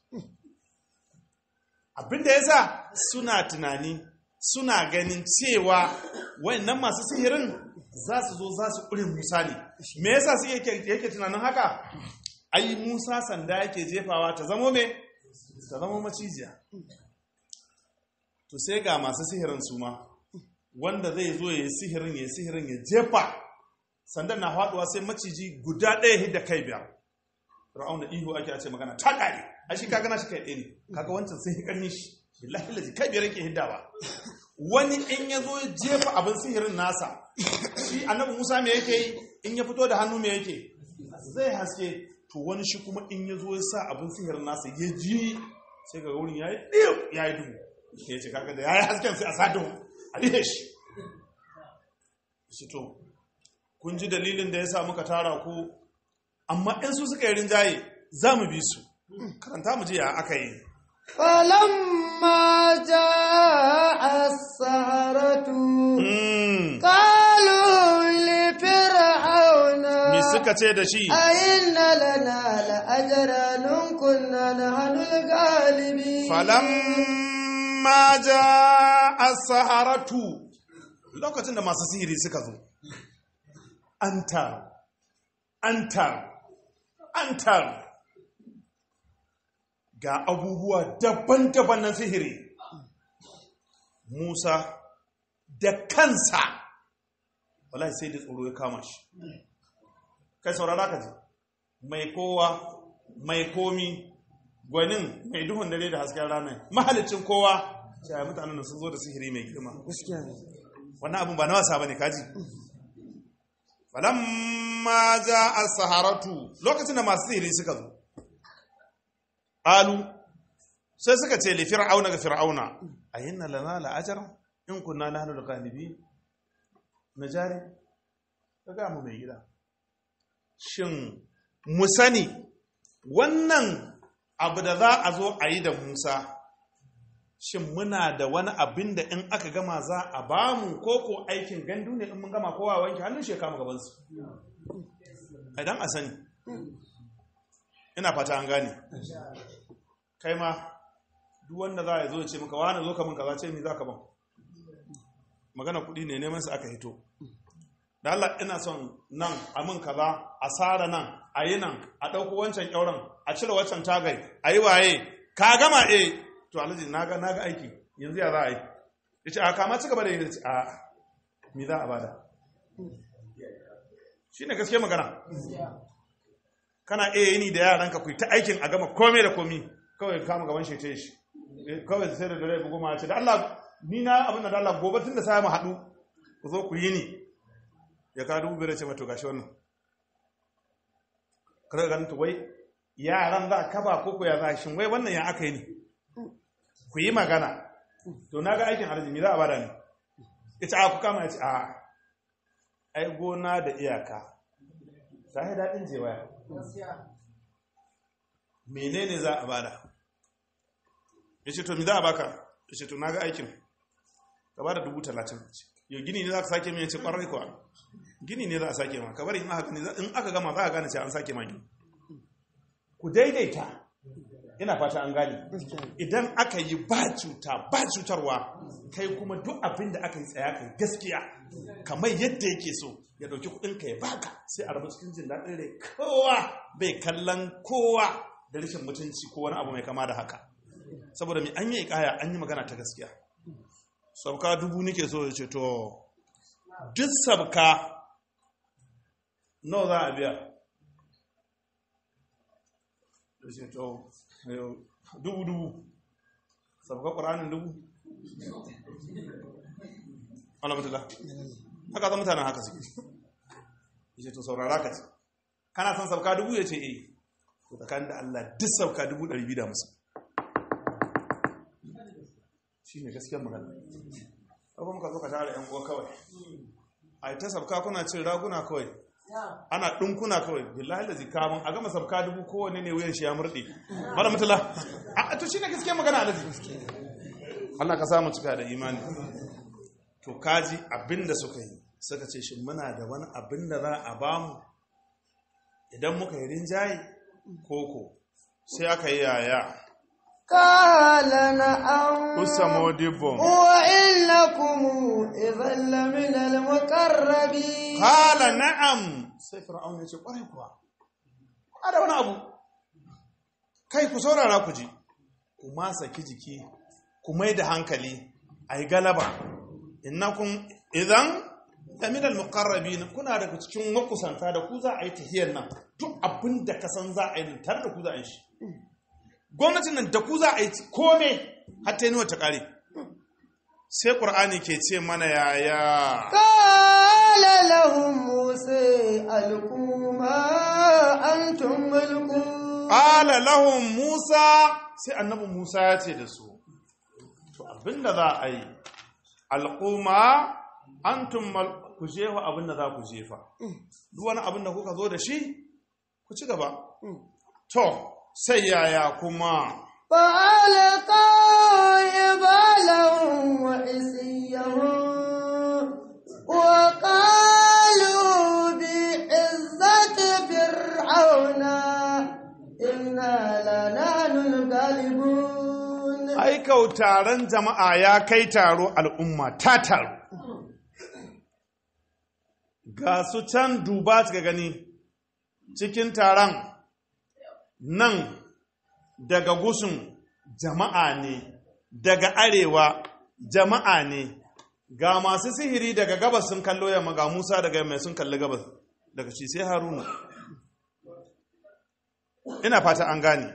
abinda ya sa suna tunani suna ganin cewa wayannan masu sihirin za su zo za su ƙure musa ne me yasa su yake tunanin haka ai musa sanda yake jefawa ta zamo me ta zamo macijiya to sai ga masu sihirin su ma wanda zai zo ya yi sihirin ya yi sihirin ya jefa sandan na faduwa sai maciji guda ɗaya hidda kai biyar ra'aun da ihu ake ce magana ta ƙare a shi kaga na shi kai ɗaya ne kaga wancan sai ƙarni shi billahi lazi kai biyar yake hiddawa wani in ya zo ya jefa abin sihirin nasa shi annabi musa me yake yi in ya fito da hannu me yake zai haske to wani shi kuma in ya zo ya sa abin sihirin nasa ya ji sai ga wurin ya yi ɗiyo ya yi duhu ya ce kaga da ya yi hasken sai a sa duhu a rihe shi shi to kun ji dalilin da ya sa muka tara ku amma in su suka yi rinjaye za mu bi su karanta mu ji ya aka yi فلما جاء السهرة Mm. قالوا لفرعون me suka ce da shi أئن لنا لأجرا إن كنا نحن الغالبين falamma ja as-saharatu lokacin da masu sihiri suka zo an taru an taru an taru ga abubuwa daban-daban na sihiri Musa da kansa wallahi sai da tsoro ya kama shi kai saurara ka ji mai kowa mai komi gwanin mai duhun dare da hasken rana mahalicin kowa sai mutanen da sun zo da sihiri mai girma wannan abin ba na wasa bane kaji falamma ja as-saharatu lokacin da masu sihiri suka zo qalu sai suka ce li fir'auna ga fir'auna ayinna lana la ajra in kunna nahnu al-ghalibin najari kaga mu mai gida shin mu sani wannan abu da za a zo a yi da Musa shin muna da wani abin da in aka gama za a ba mu koko aikin gandu ne in mun gama kowa wanke hannun shi ya kama gabansu idan a sani ina fata an gane kai ma duk wanda za a zo ya ce maka wani zo ka min kaza ce mi za ka ban magana kuɗi ne neman su aka hito da Allah ina son nan a min kaza a sara nan a yi nan a ɗauko wancan ƙyauren a cire wancan tagai a yi waye ka gama eh to alhaji na ga na ga aiki yanzu ya za a yi ya ce a kama ci gaba da yi da ce a mi za a bada shi ne gaske magana kana iya yini da yaranka ku yi ta aikin a gama komai da komi kawai kama gaban shi ta shi kawai sai da dare bugu ma ce da Allah ni na abin da Allah gobe tun da sai mu haɗu ku zo ku yi ni ya ka dubu biyar ce mato gashi wannan kada ganin to wai yaran za ka ba koko ya za shin wai wannan ya aka yi ne ku yi magana to na ga aikin arziki za a bada ne ita a ku kama ya ce a ai gona da iyaka ta yi daɗin jewaya menene za a bada ya ce to mi za a baka ya ce to na ga aikin ka bada dubu talatin yau gini ne za ka sake mai ce ƙwarar kuwa gini ne za a sake ma ka bari in aka gama za a gane ce an sake ma gini ku daidaita ina fata an gane idan aka yi ba cuta ba cutarwa kai kuma duk abin da aka yi tsaya kai gaskiya kamar yadda yake so ya dauki kudin ka ya baka sai a rabu cikin jin daɗin rai kowa bai kallon kowa da rashin mutunci ko wani abu mai kama da haka saboda mai an yi kaya an yi magana ta gaskiya sabka dubu nike so ya ce to duk sabka nawa za a biya da ce to dubu dubu sabka ƙuranin dubu alamatullah haka zan mutanen haka suke ya ce to saurara ka ce kana son sabka dubu ya ce eh to tsakanin da Allah duk sabka dubu ɗari biyu da musu shi ne gaskiyar magana ɗaukar muka zo ka tara ‘yan uwa kawai a yi ta sabka kuna cin raguna kawai ana ɗinkuna kawai billahi da zikamun a gama sabka dubu kowane ne wuyan shi ya murɗe mara mutula a to shi ne gaskiyar magana alaji Allah ka samu cika da imani to kaji abinda suka yi suka ce shi muna da wani abin da za a bamu idan muka yi rinjaye koko sai aka yi yaya قال نعم usamo dibbo وإنكم إذا لمن المقربين kala na'am sai fir'aun ya ce kwarai kuwa a da wani abu kai ku saurara ku ji ku ma saki jiki ku mai da hankali a yi galaba innakum idan laminal muqarrabin kuna daga cikin makusanta da ku za a yi tahiyar nan duk abin da ka san za a yi tare da ku za a yi shi gwamnatin nan da ku za a yi kome hatta yi ta kare sai ƙur'ani ke ce mana yaya قال لهم موسى ألقوا ما أنتم ملقون Ƙala lahun Musa sai annabi Musa ya ce da su, To abinda za a yi, alƙuma an tummal ku jefa abinda za ku jefa. Duk wani abinda kuka zo da shi, ku ci gaba. To, sai yaya kuma. فألقوا إبالهم وعصيهم وقالوا بعزة فرعون إنا لنحن الغالبون Aikau taron jama'a ya kai taro al'umma ta taro. Ga su can duba ga gani cikin taron nan daga gusun jama'a ne, daga arewa jama'a ne, ga masu sihiri daga gabas sun kallo yamma ga Musa daga yamma sun kalli gabas daga shi sai Haruna. Ina fata an gane.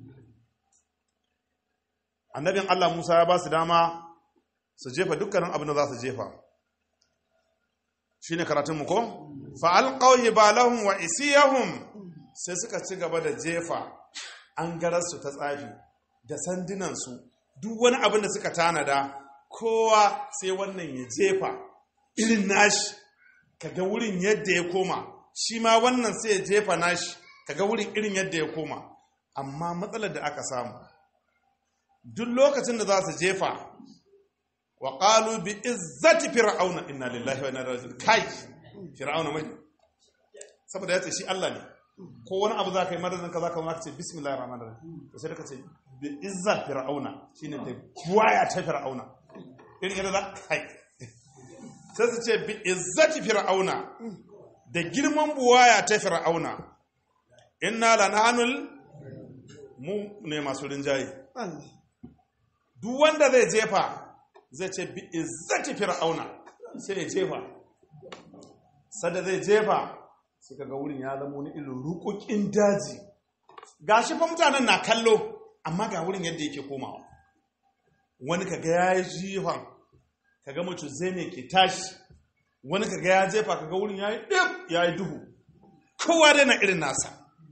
Annabin Allah Musa ya ba su dama su jefa dukkanin abin da za su jefa. Shi ne karatunmu ko? Fa'alƙauyi ba lahun wa isiyahun sai suka ci gaba da jefa an gararsu ta tsafi da sandunansu duk wani abin da suka tanada kowa sai wannan ya jefa irin nashi kaga wurin yadda ya koma shi ma wannan sai ya jefa nashi kaga wurin irin yadda ya koma amma matsalar da aka samu duk lokacin da za su jefa wa qalu bi izzati fir'auna inna lillahi wa inna ilaihi raji'un kai fir'auna mai saboda yace shi Allah ne ko wani abu za ka yi madadin ka za ka zama ka ce bismillahir rahmanir rahim to sai da ka ce bi izzat fir'auna shine da buwaya ta fir'auna irin yadda za kai sai su ce bi izzati fir'auna da girman buwaya ta fir'auna inna lananul mu ne masu rinjaye duk wanda zai jefa zai ce bi izzati fir'auna sai ya jefa sada zai jefa sai kaga wurin ya zama wani irin rukukin daji gashi fa mutanen na kallo amma ga wurin yadda yake komawa wani kaga ya yi jifan kaga mutu zai ne ke tashi wani kaga ya jefa kaga wurin ya yi ɗin ya yi duhu kowa dai na irin nasa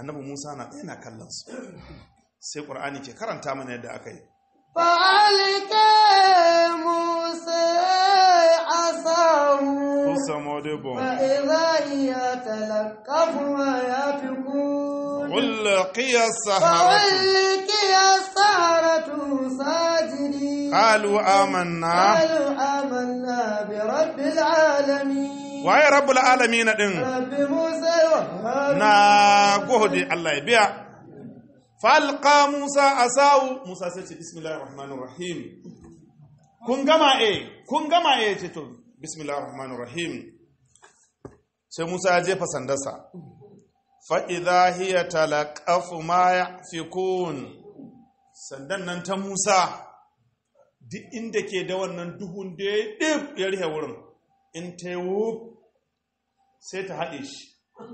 annabi musa na ɗaya na kallon su sai ƙur'ani ke karanta mana yadda aka yi فألق موسى عصاه kusa modebo فإذا هي تلقف ما يفكون ulqiya saharatu فألقي السحرة ساجدين qalu amanna قالوا آمنا برب العالمين waye rabbul alamin din رب موسى وهارون na gode Allah ya biya falqa musa asau musa sai ce bismillahir rahmanir rahim kun gama eh kun gama eh ce to bismillahir rahmanir rahim sai musa ya jefa sandarsa fa idha hiya talaqafu ma yafikun sandan nan ta musa duk inda ke da wannan duhun da ya ɗib ya rihe wurin in ta yi wuf sai ta haɗe shi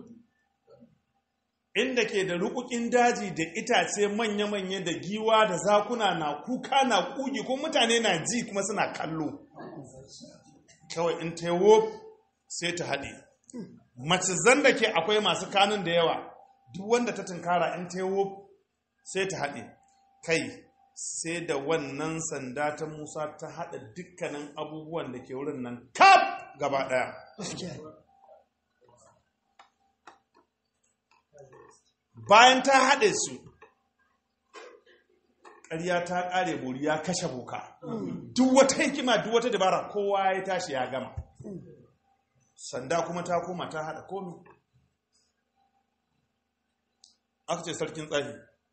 inda ke da rukukin daji da itace manya-manya da giwa da zakuna na kuka na kugi ko mutane na ji kuma suna kallo kawai in ta yi wuf sai ta haɗe macizan da ke akwai masu kanun da yawa duk wanda ta tunkara in ta yi wuf sai ta haɗe kai sai da wannan sanda ta musa ta haɗa dukkanin abubuwan da ke wurin nan kaf gaba ɗaya bayan ta haɗe su ƙarya ta ƙare buri ya kashe boka duk wata hikima duk wata dabara kowa ya tashi ya gama sanda kuma ta koma ta haɗa komi aka ce sarkin tsahi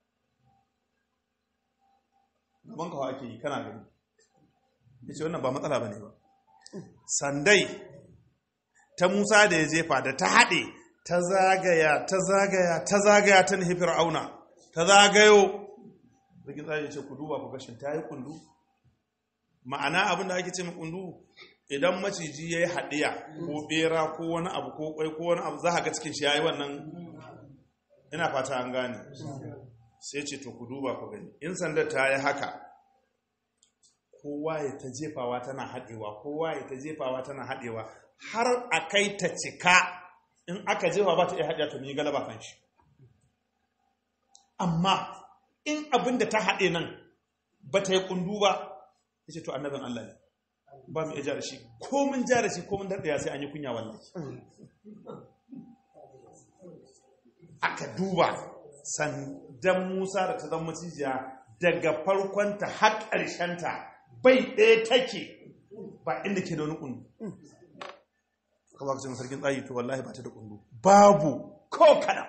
gaban kawo ake yi kana gani ya ce wannan ba matsala ba ne ba sandai ta musa da ya jefa da ta haɗe ta zagaya ta zagaya ta zagaya ta nufi fir'auna ta zagayo rikin tsaye ce ku duba ku gashin ta yi kundu ma'ana abin da ake ce mai kundu idan maciji ya yi haɗiya ko ɓera ko wani abu ko kwai ko wani abu za a ga cikin shi ya yi wannan ina fata an gane sai ce to ku duba ku gani in sandar ta yi haka kowa ya ta jefawa tana haɗewa kowa ya ta jefawa tana haɗewa har a kai ta cika in aka jefa ba ta iya haɗe ta yi galaba kan shi amma in abin da ta haɗe nan ba ta yi ƙundu ba ya ce to annabin Allah ne ba mu iya ja da shi ko mun ja da shi ko mun daɗaya sai an yi kunya wallahi aka duba sandan Musa da ta zama cijiya daga farkonta har ƙarshenta bai ɗaya take ba inda ke da wani ƙundu ka ba ka ce sarkin tsayi to wallahi ba ta da kundu babu ko kada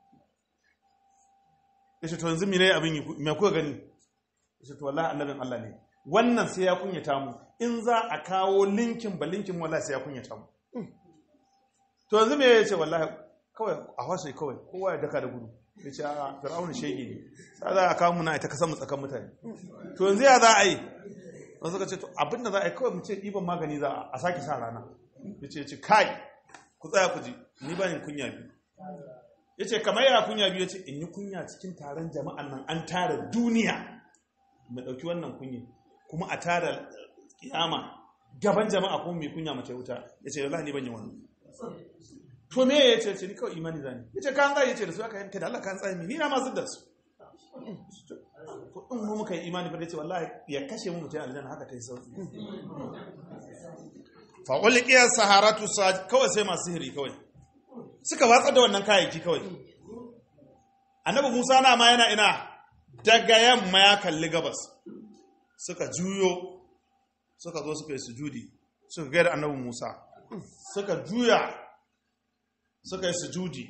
ya ce to yanzu mene abin yi mai kuka gani ya ce to wallahi annabin Allah ne wannan sai ya kunyata mu in za a kawo linkin ba linkin wallahi sai ya kunyata mu to yanzu me ya ce wallahi kawai a washe kawai kowa ya daka da gudu ya ce a fir'auna shege ne sai za a kawo mu na ita kasan mu tsakan mutane to yanzu ya za a yi wasu suka ce to abin da za a yi kawai mu ce ɗiban magani za a sake sa rana ya ce ce kai ku tsaya ku ji ni ba yin kunya biyu ya ce kamar yana kunya biyu ya ce in yi kunya cikin taron jama'an nan an tara duniya mai ɗauki wannan kunya kuma a tara kiyama gaban jama'a kuma mai kunya mace wuta ya ce yalla ni ban yi wannan to me ya ce ce ni kawai imani zani ya ce kan tsaye ya ce da su aka yanka da Allah kan tsaye ni na ma da su to in mu muka yi imani ba da ce wallahi ya kashe mu mutum aljanna haka ta yi sauki faƙulikiyar saharatu kawai sai masu sihiri kawai suka watsar da wannan kayayyaki kawai annabi musa na ma yana ina daga yamma ya kalli gabas suka juyo suka zo suka yi sujudi suka gaida annabi musa suka juya suka yi sujudi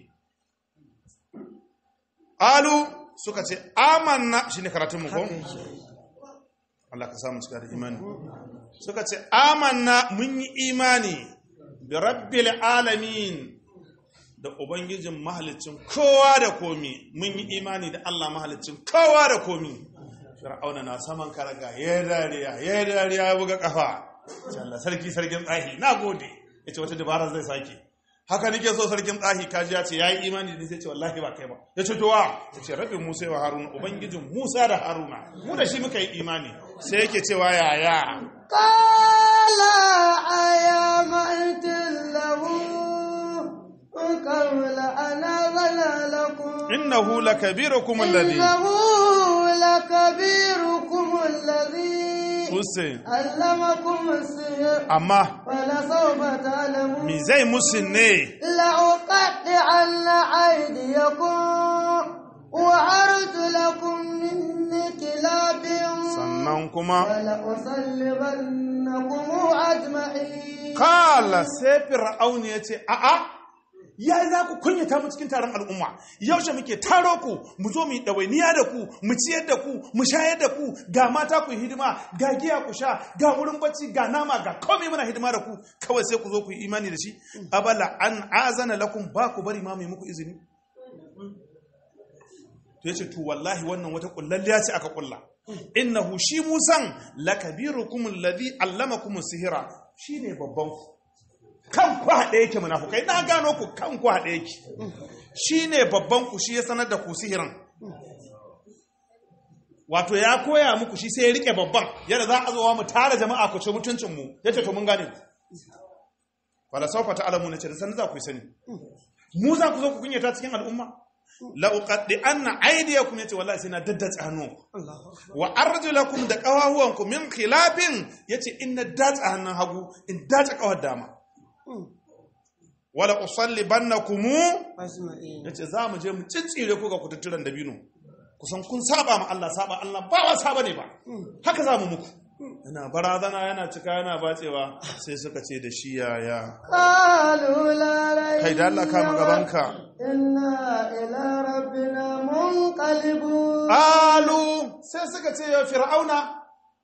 alu suka ce amanna shi ne karatun mu ko? Allah ka samu cika da imani suka ce amanna mun yi imani bi rabbil alamin da ubangijin mahalicin kowa da komi mun yi imani da Allah mahalicin kowa da komi fir'auna na saman karaga ya dariya ya dariya ya buga kafa Allah sarki sarkin tsahi na gode yace wata dabara zai sake haka nake so sarkin tsahi kaji ya ce yayi imani da sai ce wallahi ba kai ba yace to wa yace rabbin Musa wa Haruna ubangijin Musa da Haruna mu da shi muka yi imani sai yake cewa yaya qala ayamantu lahu qawla ana wala lakum innahu lakabirukum alladhi إنه لكبيركم الذي Hussein علمكم السحر amma فلسوف تعلمون mi zai musun ne لأقطعن أيديكم وأرجلكم من خلاف sannan kuma ولأصلبنكم أجمعين kala sai fir'aun ya ce a'a ya za ku kunyata mu cikin taron al'umma yaushe muke taro ku mu zo mu yi ɗawainiya da ku mu ciyar da ku mu shayar da ku ga mata ku yi hidima ga giya ku sha ga wurin bacci ga nama ga komai muna hidima da ku kawai sai ku zo ku yi imani da shi abala an azana lakum ba ku bari ma mai muku izini to yace to wallahi wannan wata kullalliya ce aka kulla innahu shi musan lakabirukum alladhi allamakum sihira shine babban ku kan ku haɗe yake munafukai na gano ku kan ku haɗe yake shine babban ku shi ya sanar da ku sihirin wato ya koya muku shi sai ya rike babban yadda za a zo mu tara jama'a ku ce mutuncin mu yace to mun gane ku wala sawfa ta'lamu ne ce da sanin za ku yi sani mu za ku zo ku kunyata cikin al'umma la uqaddi anna aydiyakum yace wallahi sai na daddace hannu wa arjulakum da qawahuwanku min khilafin yace in na dace hannun hagu in dace kawar dama wala usallibannakum أجمعين yace za mu je mu ciccire ku ga kututturan dabino kusan kun saba ma Allah saba Allah ba wa saba ne ba haka za mu muku yana barazana yana cika yana batsewa sai suka ce da shi yaya قالوا لا ريب kai da Allah kama gabanka إنا إلى ربنا منقلبون Alu sai suka ce ya fir'auna,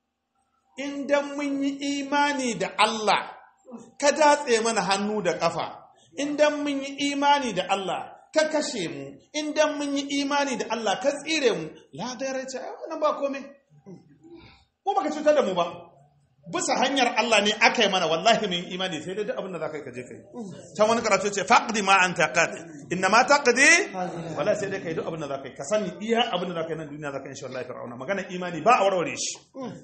idan mun yi imani da Allah, ka datse mana hannu da ƙafa, idan mun yi imani da Allah, ka kashe mu, idan mun yi imani da Allah, ka tsire mu, ladarai ce, ai wannan ba komai. Mu baka cutar da mu ba. Bisa hanyar Allah ne aka yi mana wallahi mun yi imani sai dai duk abin da za ka yi ka je ka yi. Can wani karatu ce faqdi ma anta qad inna ma taqdi wala sai dai kai duk abin da za ka yi ka sani iya abin da za ka yi nan duniya za ka yi insha Allah fir'auna magana imani ba a warware shi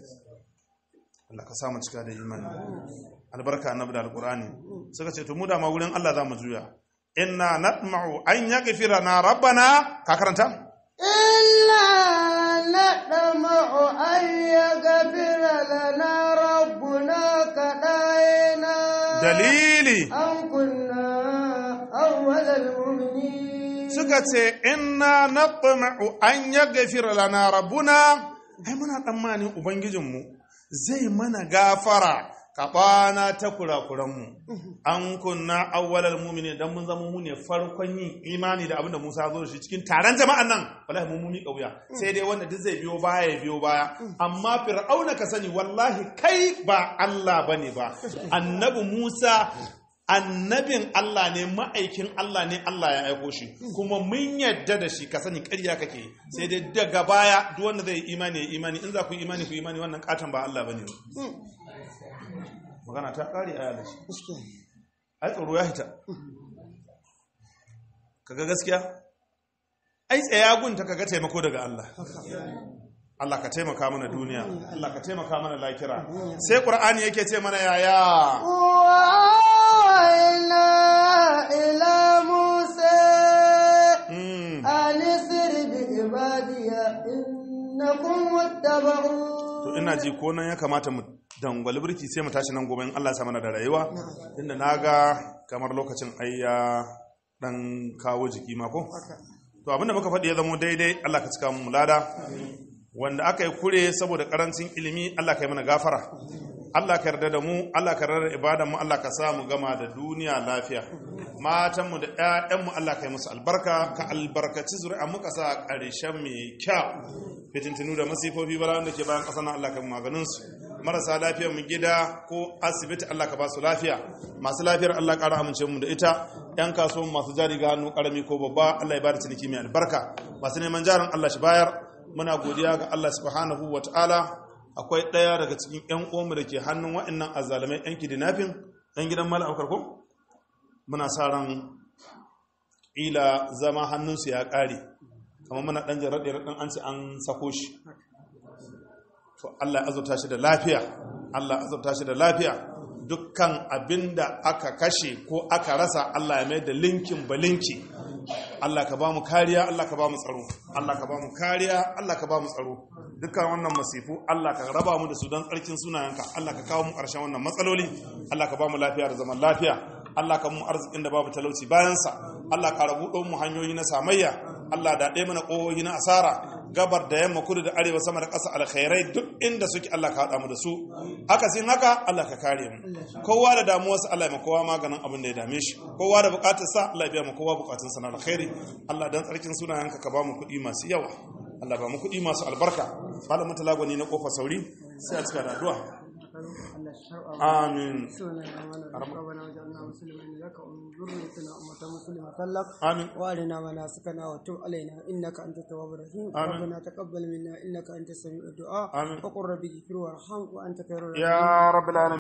Allah ka samu cika da imani albarka annabi da alqur'ani suka ce to mu da ma wurin Allah za mu juya inna natma'u an yaghfira na rabbana ka karanta إلا نطمع أن يغفر لنا ربنا كدائنا dalili أن كنا أول المؤمنين suka ce inna natma'u an yaghfira lana rabbuna ai muna tsammanin ubangijinmu zai mana gafara kabana ta kurakuranmu an kunna awwalal mu'minin dan mun zama mu ne farkon yin imani da abinda Musa ya zo da shi cikin taron jama'an nan wallahi mun mumi kauya sai dai wanda duk zai biyo baya ya biyo baya amma fir'auna ka sani wallahi kai ba Allah bane ba annabi Musa annabin Allah ne ma'aikin Allah ne Allah ya aiko shi kuma mun yadda da shi ka sani ƙarya kake sai dai daga baya duk wanda zai yi imani ya imani in za ku yi imani ku yi imani wannan katon ba Allah bane magana ta ƙare a yalashi ai tsoro ya hita kaga gaskiya ai tsayagun ta kaga taimako daga Allah Allah ka taimaka mana duniya Allah ka taimaka mana lakira sai Qur'ani yake ce mana yaya وأوحينا إلى موسى Mm. أن اسر بعبادي إنكم متبعون to ina ji ko nan ya kamata mu dangwali birki sai mu tashi nan gobe in Allah ya sa mana da rayuwa inda naga kamar lokacin ai ya dan kawo jiki ma ko to abinda muka faɗi ya zamo daidai Allah ka cika mu lada wanda aka yi kure saboda karancin ilimi Allah ka yi mana gafara Allah ka yarda da mu Allah ka yarda da ibadan mu Allah ka sa mu gama da duniya lafiya matan mu da ƴaƴan mu Allah ka yi musu albarka ka albarkaci zuri'a mu ka sa ƙarshen mai kyau fitintinu da masifofi bara wanda ke bayan ƙasa na Allah ka yi maganin su marasa lafiyar mu gida ko asibiti Allah ka ba su lafiya masu lafiyar Allah ƙara amince mu da ita yan kasuwan masu jari ga hannu ƙarami ko babba Allah ya bada ciniki mai albarka masu neman jarin Allah shi bayar muna godiya ga Allah subhanahu wa ta'ala akwai ɗaya daga cikin 'yan uwanmu da ke hannun wa'annan azalamai 'yan kidnapping ɗan gidan mala aukar ko muna sa ran ila zama hannunsu ya ƙare kamar muna ɗan jaraɗe raɗin an ce an sako shi to Allah ya azurta shi da lafiya Allah ya azurta shi da lafiya dukkan abin da aka kashe ko aka rasa Allah ya mai da linkin ba linki Allah ka ba mu kariya Allah ka ba mu tsaro Allah ka ba mu kariya Allah ka ba mu tsaro dukkan wannan masifu Allah ka raba mu da su don tsarkin sunayenka Allah ka kawo mu ƙarshen wannan matsaloli Allah ka ba mu lafiya da zaman lafiya Allah ka mu arzikin da babu talauci bayansa Allah ka rabu mu hanyoyi na samayya Allah da ɗaya mana ƙohohi na asara gabar da yamma kudu da arewa sama da ƙasa alkhairai duk inda suke Allah ka haɗa mu da su haka sin haka Allah ka kare mu kowa da damuwarsa Allah ya ma kowa maganin abin da ya dame shi kowa da buƙatarsa Allah ya biya ma kowa buƙatunsa na alkhairi Allah dan tsarkin sunayenka ka ba mu kuɗi masu yawa Allah ba mu kuɗi masu albarka malamin talagwani na ƙofa sauri sai a cika da addu'a آمين ربنا وجعلنا مسلمين لك ومن ذريتنا أمة مسلمة لك آمين وارنا مناسكنا وتب علينا إنك أنت التواب الرحيم آمين. ربنا تقبل منا إنك أنت السميع الدعاء آمين. وقل ربي اغفر وارحم وأنت خير الراحمين يا رب العالمين